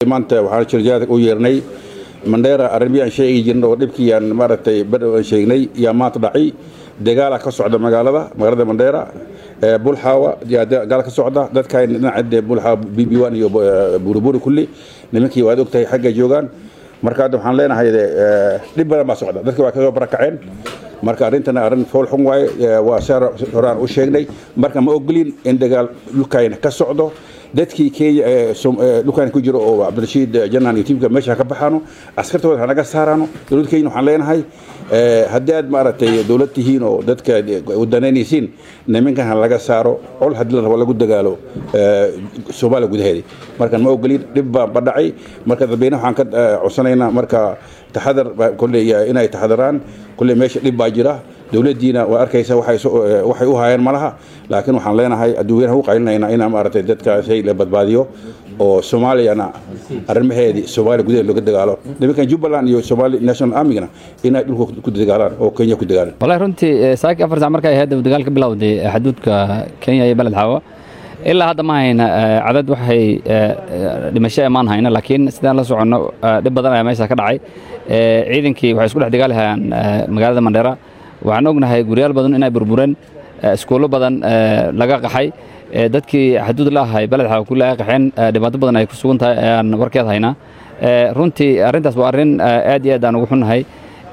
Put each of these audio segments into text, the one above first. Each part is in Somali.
maanta waxaan shirjaad u yeernay mandheera arrimihi aan sheegi jirna oo dhibkii aan maaragtay bar aan sheegnay yaa maanta dhacay dagaala ka socda magaalada magaalada mandheera bulxaawa yaa dagaal ka socda dadkan dhinaca bulxaawa b b one iyo buriburi kulli nimankii waad ogtahay xagga joogaan marka hadda waxaan leenahay dhib badan baa socda dadka waa kasoo barakaceen marka arrintana arrin fool xun waaye waa saar horaan u sheegnay marka ma ogolin in dagaal dhulkayna ka socdo dadkii kenya dhulkan ku jiro oo cabdirashiid janaan iyo tiimka meesha ka baxaano askartooda hanaga saaraano dowlad kenya waxaan leenahay haddii aad maaragtay dowlad tihiin oo dadka wadaneynaysiin nimankan ha laga saaro col haddii la rabo lagu dagaalo soomaaliya gudaheeda marka ma ogolin dhib baa badhacay marka dadweyne waxaan ka codsanaynaa marka taxadar kolley inay taxadaraan kolley meesha dhib baa jira dowladdiina waa arkaysa waxay u hayeen malaha laakiin waxaan leenahay adduunyanaha u qaylinayna inaa maaragtay dadkaasay la badbaadiyo oo soomaaliyana arrimaheedii soomaaliya gudaheed looga dagaalo nimankan jubbaland iyo somali national armigana inay dhulka ku dagaalaan oo kenya ku dagaalaan wallahi runtii saaki afar sac markay ahayd dagaal ka bilowday xuduudka kenya iyo beled xaawa ilaa hadda ma hayna cadad waxay dhimasho emaan hayna laakiin sidaan la soconno dhib badan ayaa meesha ka dhacay ciidankii waxay isku dhex dagaalahayaan magaalada mandheera waxaan ognahay guryaal badan inay burbureen iskuullo badan laga qaxay dadkii xaduud la ahay beled xaawa kulli ay qaxeen dhibaato badan ay ku sugan tahay ayaan warkeed haynaa runtii arrintaas waa arrin aad iyo aad aan ugu xunnahay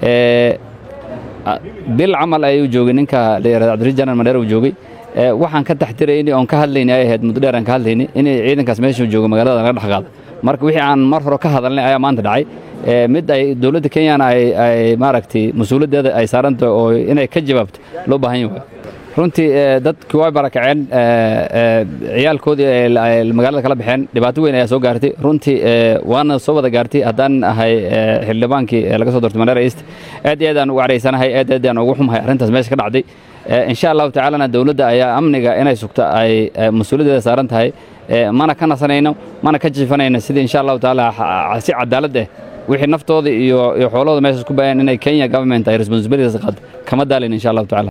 bil camal ayuu joogay ninka la yihahdo cabdirashiid janan mandheera uu joogay waxaan ka taxtirayni oon ka hadlayni ay ahayd muddo dheer aan ka hadlayni inay ciidankaas meesha joogo magaalada laga dhex qaado marka wixii aan mar hore ka hadalnay ayaa maanta dhacay mid ay dowladda kenyana ay maaragtay mas-uuliyaddeeda ay saarantahay oo inay ka jawaabto loo baahan yahay runtii dadkii way barakaceen ciyaalkoodii ay magaalada kala baxeen dhibaato weyn ayaa soo gaartay runtii waana soo wada gaartay haddaan ahay xildhibaankii laga soo doortay mandheera east aad iyo aad aan ugu caraysanahay aad aad aan ugu xumahay arrintaas meesha ka dhacday insha allahu tacaalana dowladda ayaa amniga inay sugto ay mas-uuliyaddeeda saaran tahay mana ka nasanayno mana ka jiifanayno sidii insha allahu tacaala si cadaalad ah wixii naftooda iyo iyo xoolahooda meeshaas ku baayaan inay kenya government ay responsibilities qaad kama daalin insha allahu tacaala